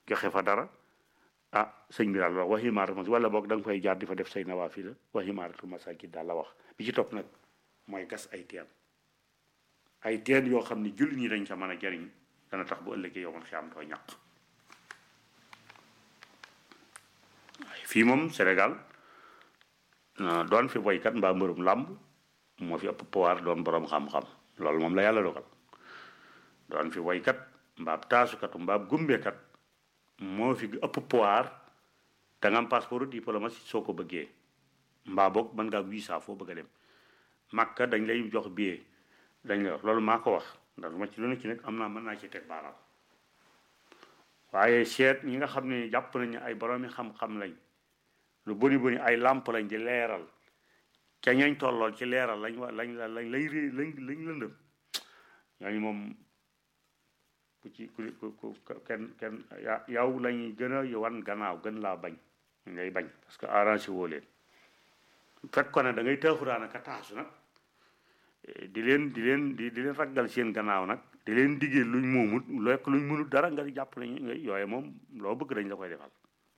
joxe fa dara ah sëñ bi daal wax waxi maaratu wala boog da nga fay jaar di fa def say nawaafi la waxi maaratu masakit daal la wax bi ci topp nag mooy gas ay teen ay teen yoo xam ne jullit ñi dañ sa mën a jariñ dana tax bu ëllëgee yow man xiyaam doo ñàq waaye fii moom Sénégal doon fi boykat mbaa mbërum làmb moo fi ëpp pouvoir doon borom xam-xam loolu moom la yàlla dogal doon fi woykat mbaab taasukatu mbaab gumbekat moo fi ëpp pouvoir da nga am passeport diplomatie soo ko bëggee mbaa boog mën ngaa visa foo bëgg a dem Makka dañ lay jox billet dañ lay wax loolu maa ko wax ndax lu ma ci lu ne ci nag am naa mën naa ci teg baaraam waaye seet ñi nga xam ne jàpp nañu ay boroomi xam-xam lañ lu bëri bëri ay làmp lañ di leeral ca ñañ tollool ci leeral lañ wa lañ la lañ lay ré lañ lañ lëndëm ñooñu moom ku ci ku ku kenn kenn yow lañuy gën a wan gannaaw gën laa bañ ngay bañ parce que arrangé woo leen fekk ko ne da ngay taaxuraan ak a taasu nag di leen di leen di di leen raggal seen gannaaw nag di leen diggee luñ moomut lekk luñ mënut dara nga jàpp nañu nga yooye moom loo bëgg dañ la koy defal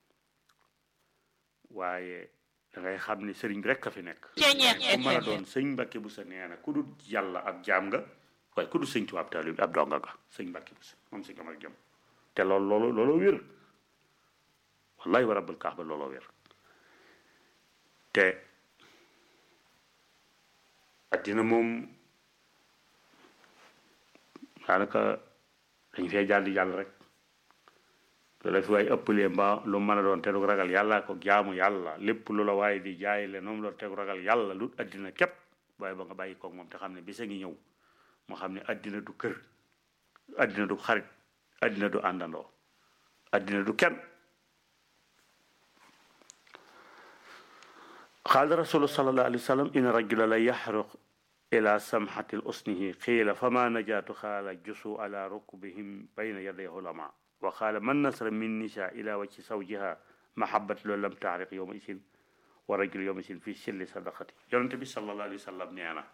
waaye da ngay xam ne sëriñ rek a fi nekk ku mën a doon sëñ Mbàkke bu sa nee na ku dul yàlla ab jaam nga waaye ku dul sëñ Tuubaa ab taalib ab donga nga sëñ Mbàkke bu sa moom sëñ Amar Jëm te loolu loolu looloo wér wallahi wa rabbul kaaba looloo wér te addina moom daanaka dañ fee jàll di jàll rek loola fi waaye ëppalee mbaa lu mën a doon te du ragal yàlla ko jaamu yàlla lépp lu la waaye di jaay le noonu la tegu ragal yàlla lu addina képp waaye ba nga bàyyi koog moom te xam ne bisa ngi ñëw moo xam ne addina du kër addina du xarit addina du àndandoo addina du kenn qaala rasulu sallallahu alayhi wa sallam in rajula la yaxruq ila samxati usnihi qiila fama najaatu qaala jusu ala rukbihim bayna yaday ulama wa qaala man nasara min nisa ila wajhi zawjiha mahabbat loolu lam taariq yowma isin wa rajul yowma isin fi silli sadaqati yonente bi sallallahu alayhi wa sallam nee na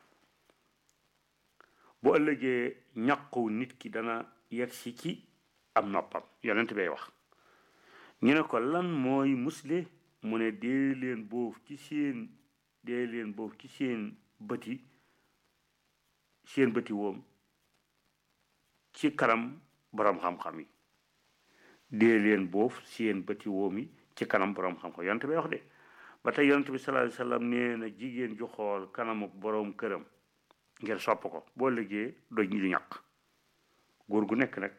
bu ëllëgee ñaqu nit ki dana yegg si ci am noppam yonente bay wax ñu ne ko lan mooy musle mu ne dee leen boof ci seen dee leen boof ci seen bëti seen bëti woom ci kanam boroom xam-xam yi dee leen boof seen bëti woom yi ci kanam boroom xam-xam yonent bi wax de ba tey yonent bi sallallahu alayhi wasallam nee na jigéen ju xool kanamu boroom këram ngir sopp ko boo liggéey doj ñi di ñàkk góor gu nekk nag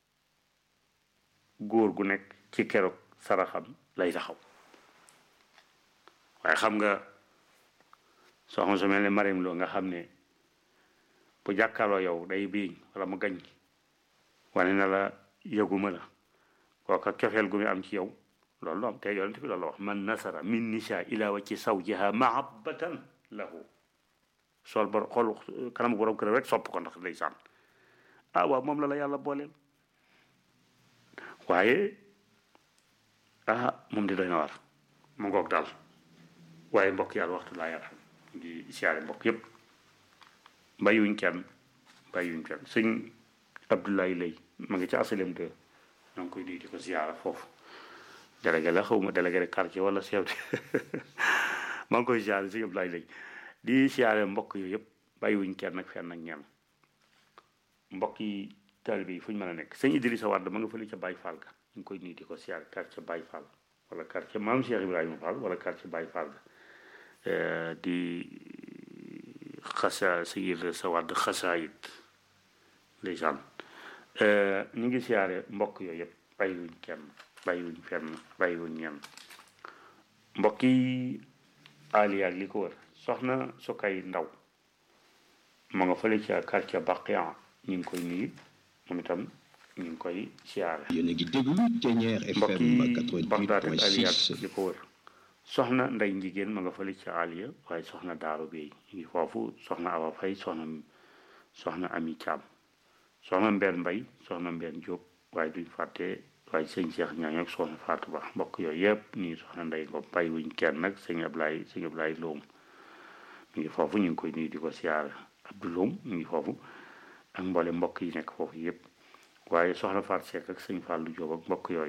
góor gu nekk ci keroog saraxam lay taxaw waaye xam nga soxna su mel ne Marim Lo nga xam ne bu jàkkaarloo yow day biiñ wala mu gañ wane na la yëguma la kooka cofeel gu mu am ci yow loolu am te yonent bi loolu la wax man nasara min nisa ila wa ci zawjiha mahabbatan lahu sol bor xool kanam borom kër rek sopp ko ndax day sànn ah waaw moom la la yàlla booleel waaye ah moom di doy na war mu ngoog daal waaye mbokk yàlla waxtu laa yaram di siyaare mbokk yépp bàyyiwuñ kenn bàyyiwuñ kenn sëñ Abdoulaye Lay ma ngi ci asalem de ñoo ngi koy nuyu di ko siyaara foofu délégué la xaw ma délégué de quartier wala chef de maa ngi koy siyaare sëñ Abdoulaye Lay di siyaare mbokk yooyu yëpp bàyyiwuñ kenn nag fenn ak ñenn mbokk yi taalibe yi fu ñu mën a nekk sëñ Idrissa Wade ma nga fële ca Baye Fall ga ñu ngi koy nuyu di ko siyaare quartier Baye Fall wala quartier maam Cheikh Ibrahima Fall wala quartier Baye Fall ga di xasa sayid sa wadd xasaayit ndeysaan ñu ngi siyaare mbokk yooyu yëpp bàyyiwuñ kenn bàyyiwuñ fenn bàyyiwuñ ñenn mbokk yi aliya ak li ko wër soxna su kay ndaw ma nga fële ca quartier Baqiyan ñu ngi koy nuyu moom itam ñu ngi koy siyaare yéen a ngi déglu Thiéniere mbokk FM yi Bagdad ak aliya ak 88.6 li ko wër soxna nday njigéen ma nga fële ca aliya waaye soxna daaru beey ñu ngi foofu soxna awa fay soxna soxna ami caam soxna mbenn mbay soxna mbenn jóob waaye duñ fàtte waaye sëñ Cheikh ñaaño ak soxna Fatou Ba mbokk yooyu yëpp nii soxna nday ngom bàyyi wuñ kenn nag sëñ Ablaye sëñ Ablaye Loom ñu ngi foofu ñu ngi koy nuyu di ko siyaare Abdou Loom ñu ngi foofu ak mboole mbokk yi nekk foofu yëpp waaye soxna Fatou Seck ak sëñ Fallou Diop ak mbokk yooyu